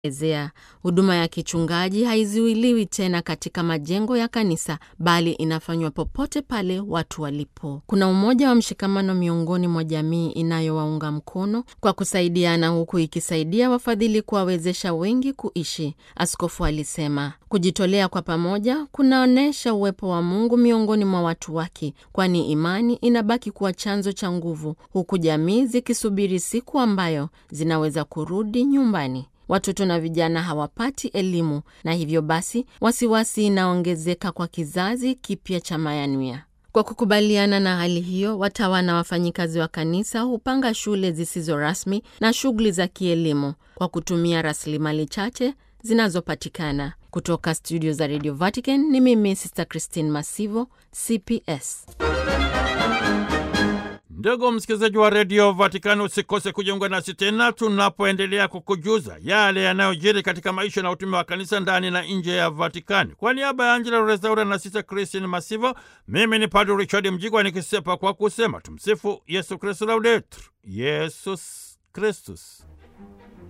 ezea huduma ya kichungaji haizuiliwi tena katika majengo ya kanisa bali inafanywa popote pale watu walipo. Kuna umoja wa mshikamano miongoni mwa jamii inayowaunga mkono kwa kusaidiana, huku ikisaidia wafadhili kuwawezesha wengi kuishi, askofu alisema. Kujitolea kwa pamoja kunaonyesha uwepo wa Mungu miongoni mwa watu wake, kwani imani inabaki kuwa chanzo cha nguvu, huku jamii zikisubiri siku ambayo zinaweza kurudi nyumbani. Watoto na vijana hawapati elimu na hivyo basi wasiwasi inaongezeka kwa kizazi kipya cha mayanuya. Kwa kukubaliana na hali hiyo, watawa na wafanyikazi wa kanisa hupanga shule zisizo rasmi na shughuli za kielimu kwa kutumia rasilimali chache zinazopatikana. Kutoka studio za Radio Vatican ni mimi Sister Christine Masivo, CPS. Ndugu msikilizaji wa redio Vatikani, usikose kujiunga nasi tena tunapoendelea kukujuza yale yanayojiri katika maisha na utume wa kanisa ndani na nje ya Vatikani. Kwa niaba ya Angela Rezaura na Sista Kristin Masivo, mimi ni Padre Richard Mjigwa nikisepa kwa kusema tumsifu Yesu Kristu, laudetur Yesus Kristus.